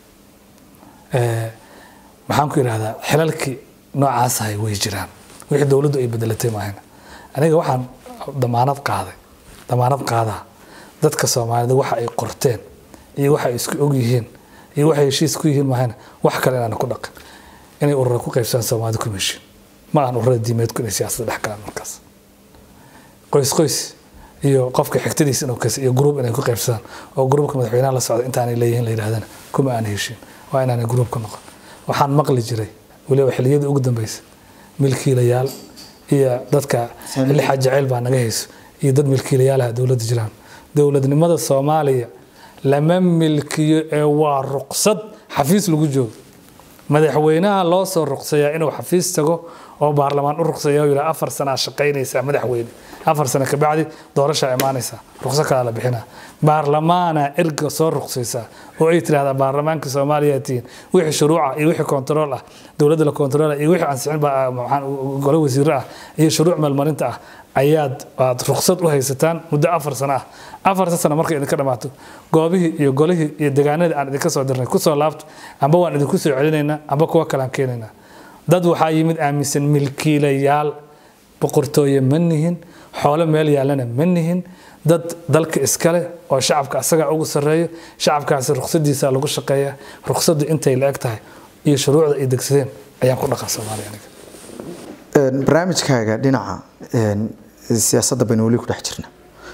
maxaan ku idhahdaa xilalkii noocaas ahay way jiraan wixii dowladdu ay bedelatay maahayna aniga waxaan damaanad qaaday damaanad qaadaa dadka soomaalida waxa ay qorteen iyo waxa ay isku og yihiin iyo waxay heshiis ku yihiin maahayna wax kale inaan ku dhaqin inay urura ku qaybsadaan soomaalida kuma heshiin ma ahan ururada diimeedku inay siyaasadda dhex galaan markaas qoys qoys iyo qofka xigtadiisa inuu kas iyo gruub inay ku qaybsadaan oo gruubka madaxweynaha la socda intaanay leeyihiin la yidhahdana kuma aan heshiin waa inaanay gruub ka noqon waxaan maqli jiray weliba xilliyadii ugu dambeysa milkiilayaal iyo dadka lixa jaceyl baa naga hayso iyo dad milkiilayaalaha dowladda jiraan dowladnimada soomaaliya lama milkiyo ee waa ruqsad xafiis lagu joogo madaxweynaha loo soo ruqsayaa inuu xafiis tago oo baarlamaan u ruqsaya yidhaa afar sanaa shaqaynaysaa madaxweyne afar sano kabacdi doorashaa imaanaysaa ruqso kalaa la bixinaa baarlamaana erga soo ruqsaysaa oo ay tidhahdaa baarlamaanka soomaaliya tihiin wixii shuruuca iyo wixii kontarool ah dowladda la kontarool iyo wixii ansixin baa gole wasiiro ah iyo shuruuc meelmarinta ah ayaad aad ruqsad u haysataan muddo afar sano ah afarta sano markay idinka dhammaato goobihii iyo golihii iyo degaanadii aan idinka soo dirnay kusoo laabto amba waan idinku soo celinaynaa amba kuwa kalean keenaynaa dad waxaa yimid aaminsan milkiilayaal boqortooye ma nihin xoolo meel yaalana ma nihin dad dalka iskale oo shacabka asagaa ugu sarreeyo shacabkaasi ruqsadiisa lagu shaqeeya ruqsaddu intay la eg tahay iyo shuruucda ay degsadeen ayaan ku dhaqan soomaaliya aniga barnaamijkaaga dhinaca siyaasadda baynu weli ku dhex jirna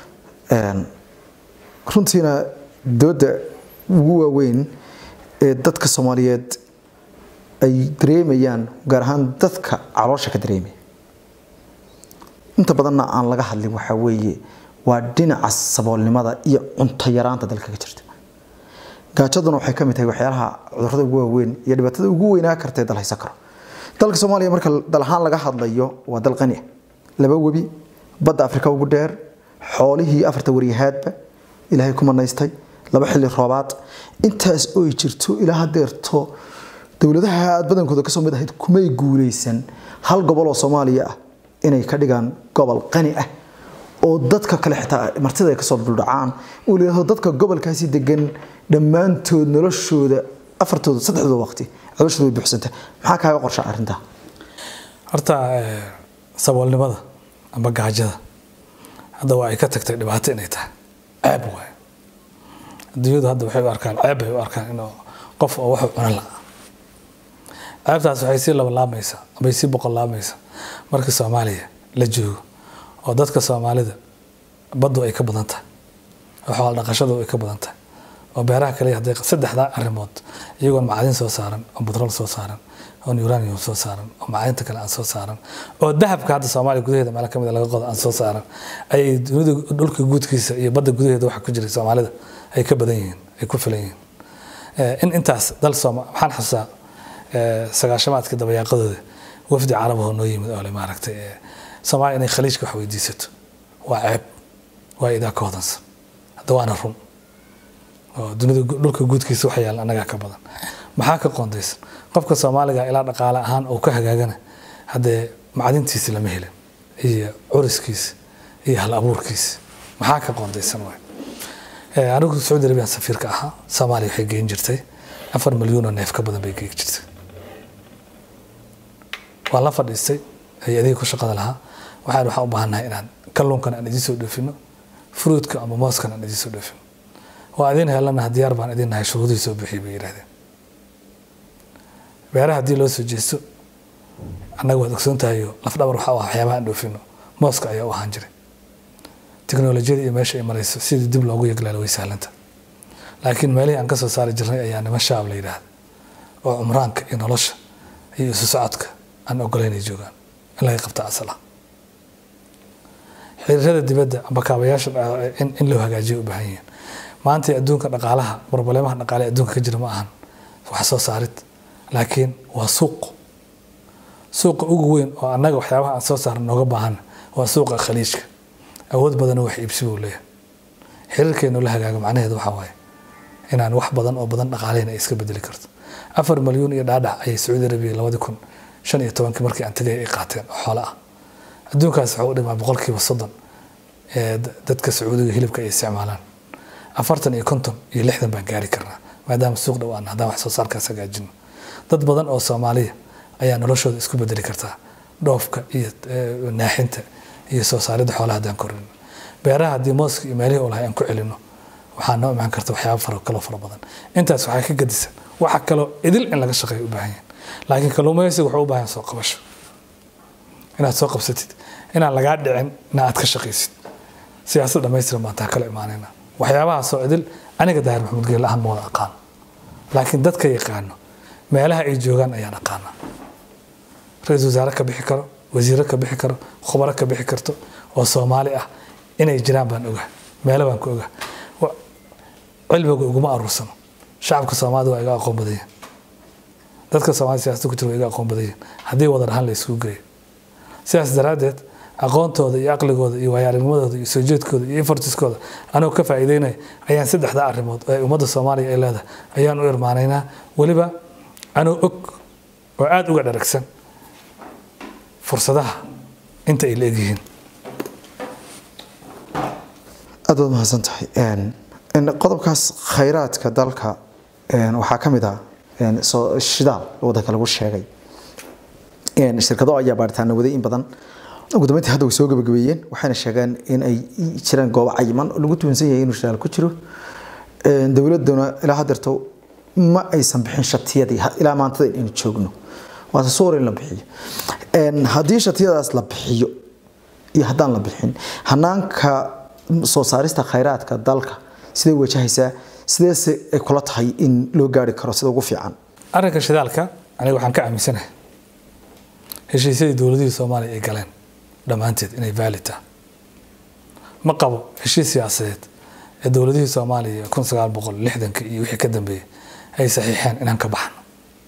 runtiina dooda ugu waaweyn ee dadka soomaaliyeed ay dareemayaan gaar ahaan dadka caloosha ka dareemaya inta badanna aan laga hadlin waxaa weeye waa dhinaca saboolnimada iyo cunto yaraanta dalka ka jirta gaajaduna waxay ka mid tahay waxyaalaha cudurrada ugu waaweyn iyo dhibaatada ugu weynaa karta ee dal haysan karo dalka soomaaliya marka dal ahaan laga hadlayo waa dal qani ah laba webi badda afrika ugu dheer xoolihii afarta waryahaadba ilaahay ku manaystay laba xilli roobaad intaas oy jirto ilaa hadeerto dowladaha aad badankooda kasoo mid ahayd kumay guuleysan hal gobol oo soomaaliya ah inay ka dhigaan gobol qani ah oo dadka kale xitaa martida ay kasoo duldhacaan uu leeyahay dadka gobolkaasi degan dhammaantood noloshooda afartooda saddexdooda waqti caloshooda way buuxsantay maxaa kaaga qorsha arrintaa horta saboolnimada amba gaajada hadda waa ay ka tagtay dhibaato inay tahay ceeb waay adduunyadu hadda waxay u arkaan ceeb bay u arkaan inuu qof oo waxu cuno la ceebtaas waxay sii labalaamaysaa ambay sii boqollaamaysaa markii soomaaliya la joogo oo dadka soomaalida baddu ay ka badan tahay oo xoolo dhaqashadu ay ka badan tahay oo beeraha kale hadday saddexdaa arrimood iyagoon macadin soo saaran oo butrol soo saaran oo uranium soo saaran oo macdinta kale aan soo saaran oo dahabka hadda soomaaliya gudaheeda meelo kamid laga qodo aan soo saaran ayay dunida dhulka guudkiisa iyo badda gudaheeda waxa ku jiray soomaalida ay ka badan yihiin ay ku filan yihiin in intaas dal sooma waxaan xasuusaa sagaashamaadka dabayaaqadooda wafdi carabahoo noo yimid oo le maaragtay soomaaliya inay khaliijka wax weydiisato waa ceeb waa idaa ka hodansan hadda waana run oo dunida dhulka guudkiisa waxa yaalla annagaa ka badan maxaa ka qoondaysan qofka soomaaliga ilaa dhaqaale ahaan uu ka hagaagana haddee macdintiisi lama helin iyo curiskiisa iyo hal abuurkiisa maxaa ka qoondaysan waay anigu sacuudi arabiyan safiirka ahaa soomaaliya waxay geyn jirtay afar milyuun oo neef ka badan bay geegi jirtay waan la fadhiistay hay-adihii ku shaqada lahaa waxaan waxaan u baahannahay inaan kalluunkan aan idiin soo dhoofino fruitka ama mooskan aan idiin soo dhoofino waa idin helana diyaar baan idin nahay shuruudihii soo bixiyay bay yidhahdeen beeraha haddii loo soo jeesto annaga waad ogsoon tahayo lafdhabar waxa u ah waxyaabaha aan dhoofino mooska ayaa u ahaan jiray teknolojiyada iyo meesha ay marayso sidii dib loogu yaglaalo way sahlanta laakiin meelihii aan ka soo saari jirnay ayaa niman shaab la yidhaahda oo cumraanka iyo nolosha iyo isu socodka aan ogolayn ay joogaan in laga qabta asal ah xiriirada dibadda amba kaabayaasha in loo hagaajiyo u baahan yihiin maanta adduunka dhaqaalaha barbalemaha dhaqaale adduunka ka jira ma ahan wax soo saarid laakiin waa suuq suuqa ugu weyn oo annaga waxyaabaha aan soo saarno nooga baahan waa suuqa khaliijka awood badanoo wax iibsi buu leeyahay xiriirkeenu la hagaago macnaheedu waxaa waaye inaan wax badan oo badan dhaqaalehina ay iska bedeli karto afar milyuun iyo dhaadhac ayay sacuudi arabiya labadi kun shan iyo tobankii markii aan tagay ay qaateen oo xoolo ah adduunkaas waxaa u dhimaa boqolkiiba soddon ee dadka sacuudiga hilibka ay isticmaalaan afartan iyo konton iyo lixdan baan gaari karnaa maadaama suuq dhow aan haddaan wax soo saarkaas hagaajino dad badan oo soomaaliya ayaa noloshooda isku bedeli kartaa dhoofka iyo naaxinta iyo soo saaridda xoolaha haddaan korino beeraha haddii mooska iyo meelihii oo lahay aan ku celino waxaa noo imaan karta waxyaaba fara kaloo fara badan intaas waxaa ka gadisan waxa kaloo idil in laga shaqeeyo u baahan yahin laakiin kalluumaysiga wuxuu u baahan soo qabasho inaad soo qabsatid inaan lagaa dhicin ina aad ka shaqaysid siyaasad dhamaystiran baan taa kala imaanayna waxyaabahaasoo idil aniga daahir maxamuud geel ahaan ma wada aqaano laakiin dadka yaqaano meelaha ay joogaan ayaan aqaana ra-iisul wasaare ka bixi karo wasiiro ka bixi karo khubaro ka bixi karto oo soomaali ah inay jiraan baan ogaa meelo baan ku ogaa cilmiga iguma aruursano shacabka soomaalida waa iga aqoon badanya dadka soomaalida siyasada ku jira waa iga aqoon badanya haddii wada dhahan la isugu geeyo sidaas daraaddeed aqoontooda iyo aqligooda iyo waayaaragnimadooda iyo soo jeedkooda iyo infartiskooda anigoo ka faa'iideynaya ayaan saddexdaa arrimood ee ummadda soomaaliya ay leedahay ayaan u irmaanaynaa weliba anuu og oo aada uga dharagsan fursadaha inta ay la egyihiin aad waad mahadsan tahay qodobkaas khayraadka dalka waxaa ka mid ah shidaal wadanka lagu sheegay shirkado ayaa baaritaana waday in badan ugu dambeyntii hadda way soo gabagabeeyeen waxayna sheegeen in ay jiraan goobo cayiman oo lagu tuunsan yahay inuu shidaal ku jiro dowladuna ilaa hadeerto ma aysan bixin shatiyadii ilaa maantada inaynu joogno waase suur in la bixiyo haddii shatiyadaas la bixiyo iyo haddaan la bixin hanaanka soo saarista khayraadka dalka siday wajahaysaa sideese ay kula tahay in loo gaari karo sida ugu fiican arrinka shidaalka aniga waxaan ka aaminsanahay heshiisyadii dowladihii soomaaliya ay galeen dhammaanteed inay vaalid ah ma qabo heshiis siyaasadeed ee dowladihii soomaaliya kun sagaal boqol lixdanka iyo wixii ka dambeeyey ay saxiixeen inaan ka baxno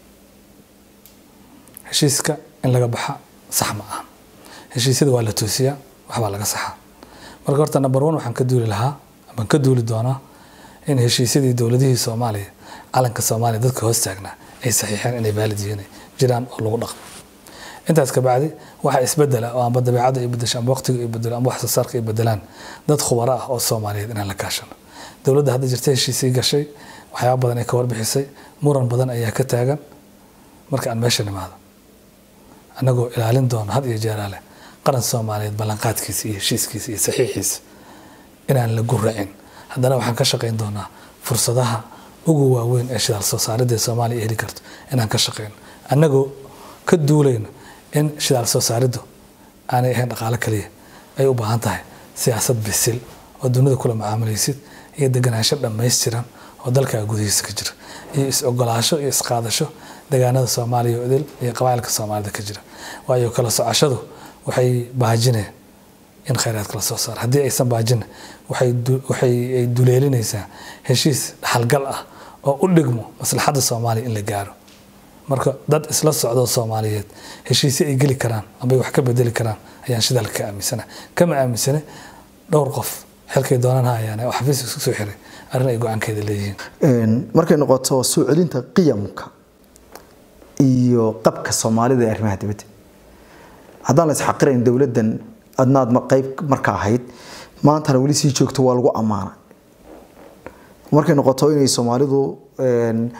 heshiiska in laga baxa sax ma aha heshiisyada waa la toosiyaa waxbaa laga saxaa marka horta number one waxaan ka duuli lahaa amaan ka duuli doonaa in heshiisyadii dowladihii soomaaliya calanka soomaaliya dadka hoos taagnaa ay saxiixeen inay vaalid yihiin jiraan oo lagu dhaqmo intaas ka bacdi waxa isbedela oo amba dabeecadda ay bedesho amba waqtiga ay bedelo amba wax soo saarka ay bedelaan dad khubaro ah oo soomaaliyeed inaan la kaashano dowladda hadda jirta heshiisii gashay waxyaaba badan ay ka warbixisay muran badan ayaa ka taagan marka aan meesha nimaado annagoo ilaalin doono had iyo jeeraale qaran soomaaliyeed ballanqaadkiisa iyo heshiiskiisa iyo saxiixiisa inaan la guracin haddana waxaan ka shaqayn doonaa fursadaha ugu waaweyn ee shidaal soo saaridda soomaaliya ay heli karto inaan ka shaqayno annagoo ka duulayno in shidaal soo saariddu aanay ahayn dhaqaalo kaliya ay u baahan tahay siyaasad bisil oo dunida kula macaamilaysid iyo deganaansho dhammaystiran oo dalkaa gudihiisa ka jira iyo is-ogolaasho iyo isqaadasho degaanada soomaaliya oo idil iyo qabaa'ilka soomaalida ka jira waayo kala socoshadu waxay baajineen in khayraadka la soo saaro haddii aysan baajina waxay ay duleelinaysaa heshiis dhaxalgal ah oo u dhigmo maslaxadda soomaaliya in la gaaro marka dad isla socdo soomaaliyeed heshiisyo ay geli karaan amba wax ka bedeli karaan ayaan shidaalka ka aaminsana kama aaminsane dhowr qof xilkay doonaan hayaan oo xafiis isku soo xiray arrin ay go-aankeeda leeyihiin markay noqoto soo celinta qiyamka iyo qabka soomaalida ee arrimaha dibadda haddaan la isxaqirayn dowladdan adnaad qayb marka ahayd maantana weli sii joogto waa lagu ammaana markay noqoto inay soomaalidu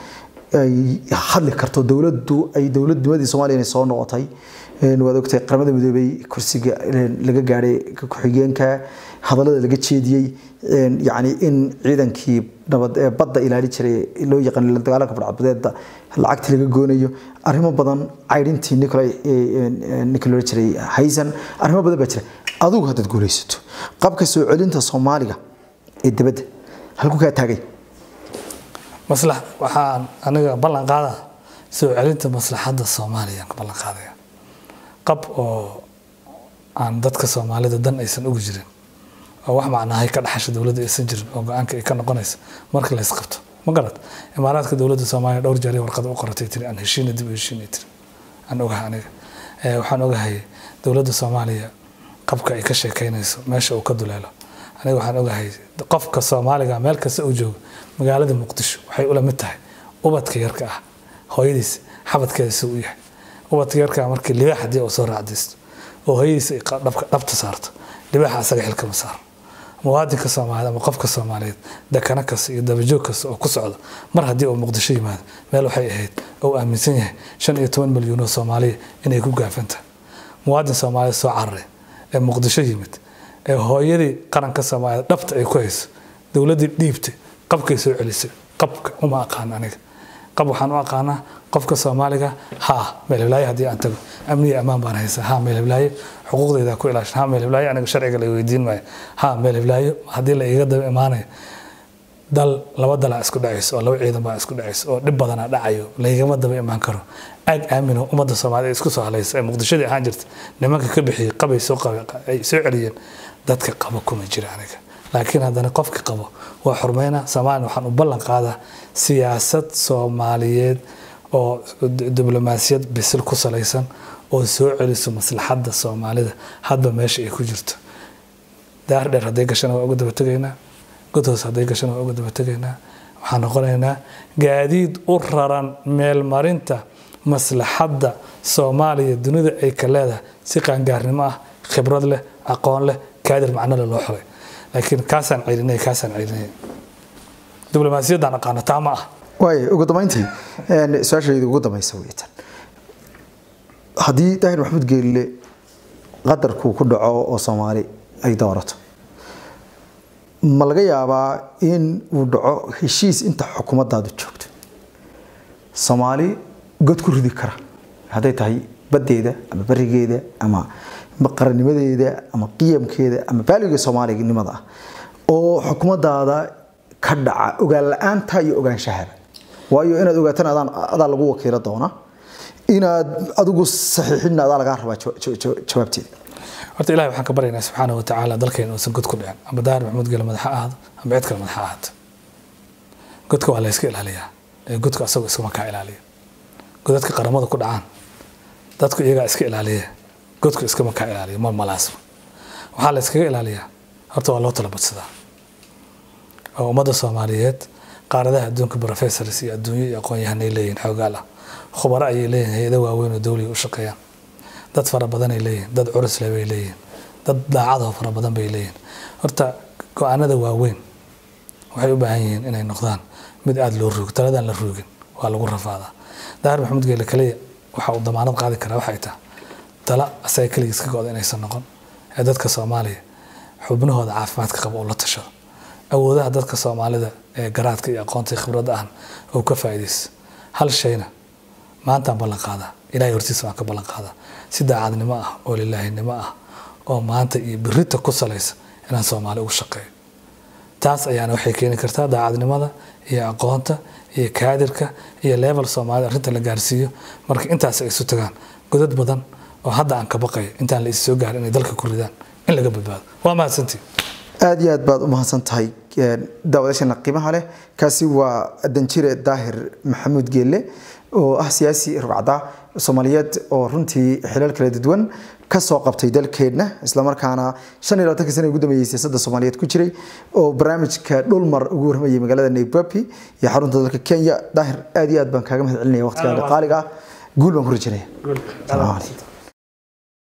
ay hadli karto dowladdu ay dowladnimadii soomaaliya inay soo noqotay waad ogtahay qaramada midoobay kursiga laga gaadhay ku-xigeenka hadallada laga jeediyey yacni in ciidankii nabad ee badda ilaali jiray loo yaqaan la dagaalanka badcadbadeeda lacagtii laga goonayo arrimo badan caydhintii nicolay ninka loola jiray haysan arrimo badan baa jira adigu haddaad guulaysato qabka soo celinta soomaaliga ee dibadda halku kaa taagay maslax waxaan aniga ballan qaada soo celinta maslaxadda soomaaliya ka ballan qaadaya qab oo aan dadka soomaalida dan aysan ugu jirin oo wax macnahay ka dhaxasha dowladda aysan jirin oo go-aanka ay ka noqonaysa marka la isqabto ma garad imaaraadka dowladda soomaaliya dhowr jeer warqad u qoratay tiri aan heshiina dib u heshiinay tiri aan ogahay aniga waxaan ogahay dowladda soomaaliya qabka ay ka sheekeynayso meesha uu ka duleelo aniga waxaan ogahay qofka soomaaliga meel kasta uu joogo magaalada muqdisho waxay ula mid tahay ubadka yarka ah hooyadiis xabadkeeda suu u yahay ubadka yarka markii libaax haddii uu soo raacdaysto oo hooyadiis ay dhabta saarto libaaxa asaga xilkama saaro muwaadinka soomaaliyeed ama qofka soomaaliyeed dekano kasta iyo dabajoog kasta oo ku socda mar haddii uu muqdisho yimaado meel waxay ahayd oo aaminsan yahay shan iyo toban milyuun oo soomaaliya inay ku gaafantahay muwaadin soomaaliyeed soo cararay ee muqdisho yimid ee hooyadii qaranka soomaaliyeed dhabta ay ku hayso dowladdii dhiibtay qabkay soo celisay qabka uma aqaan aniga qab waxaan u aqaanaa qofka soomaaliga ha meelhiblaaye haddii aan tago amniga ammaan baan haysaa ha meelhiblaaye xuquuqdayda ku ilaashan ha meelhiblaaye aniga sharciga la weydiin maayo ha meelhiblaaye haddii la iiga daba imaanayo dal laba dalaa isku dhacayso oo laba ciidan baa isku dhacayso oo dhib badanaa dhacayo laygama daba imaan karo aag aamino ummadda soomaaliyed isku soo halaysa ee muqdishadii ahaan jirta nimanka ka bixiyey qabay soo ay soo celiyeen dadka qaba kuma jira aniga laakiin haddana qofka qabo waa xurmeyna soomaaliya waxaan u ballan qaadaa siyaasad soomaaliyeed oo diblomaasiyad bisil ku salaysan oo soo celiso maslaxadda soomaalida hadba meesha ay ku jirto daar dheer hadday gashana waa uga daba tegaynaa god hoos hadday gashana waa uga daba tegaynaa waxaan noqonaynaa gaadiid u raran meelmarinta maslaxadda soomaaliya dunida ay ka leedahay si qaangaarnimo ah khibrad leh aqoon leh kaadir macnole loo xulay laakiin kaasaan celinay kaasaan celinay diblomaasiyaddaan aqaano taa ma ah waay ugu dambeyntii su-aashayda ugu dambaysa weytan haddii daahir maxamuud geelle qadarkuu ku dhaco oo soomaali ay doorato ma laga yaabaa in uu dhaco heshiis inta xukuumaddaadu joogto soomaali god ku ridi kara hadday tahay baddeeda ama barigeeda ama qarannimadeeda ama qiyamkeeda ama baaliga soomaalinimada ah oo xukuumaddaada ka dhaca ogaan la-aanta iyo ogaanshahaba waayo inaad ogaatan adaa lagu wakiilo doona inaad adigu saxiixinna adaa lagaa rabaa jawaabteeda horta ilahi waxaan ka baryaynaa subxaana wa tacaala dalkeena uusan god ku dhicin ama daahir maxamuud gele madaxa ahaado ama cid kale madaxa ahaato godka waa la yska ilaaliyaa ee godka asagoo iskama kaa ilaaliya godadka qaramada ku dhacaan dadku iyagaa iska ilaaliya godku iskama kaa ilaaliya ma malaasba waxaa la iskaga ilaaliyaa horta waa loo tala badsadaa oo ummadda soomaaliyeed qaaradaha adduunka professors iyo adduunyo iyo aqoon-yahanay leeyihin xoogaal ah khubaro ayay leeyihin hay-ado waaweyn oo dowliga u shaqeeyaan dad fara badanay leeyihin dad curusle bay leeyihin dad daacadoo fara badan bay leeyihin horta go-aanada waaweyn waxay u baahan yihiin inay noqdaan mid aada loo ruugo taladaan la ruugin waa lagu rafaadaa daahir maxamuud geele kaliya waxa uu damaanad qaadi karaa waxay tahay tala asaga keligiis ka go-da inaysan noqon ee dadka soomaaliya xubnahooda caafimaadka qaba uu la tashado awoodaha dadka soomaalida ee garaadka iyo aqoonta iyo khibradda ahna uu ka faa'iidaysto hal shayna maantaan ballan qaadaa ilahay hortiisa waan ka ballan qaadaa si daacadnimo ah oo lilaahinimo ah oo maanta iyo birita ku salaysa inaan soomaali ugu shaqeeyo taas ayaana waxay keeni kartaa daacadnimada iyo aqoonta iyo kaadirka iyo level soomaalida arrinta la gaarsiiyo marka intaas ay isu tagaan godad badan oo hadda aan ka baqayo intaan la is soo gaarin inay dalka ku ridaan in laga badbaado waa mahadsantii aada iyo aad baad u mahadsan tahay daawadayaashana qiimaha leh kaasi waa danjire daahir maxamuud geelle oo ah siyaasi rugcada soomaaliyeed oo runtii xilal kala duwan kasoo qabtay dalkeenna islamarkaana shan iyo labaatanka sana ugu dambeeyey siyaasadda soomaaliyeed ku jiray oo barnaamijka dhulmar ugu warramayay magaalada nairobi iyo xarunta dalka kenya daahir aada iyo aad baan kaaga mahad celinaya waqtigaaga qaaliga ah guul baan ku rajanaya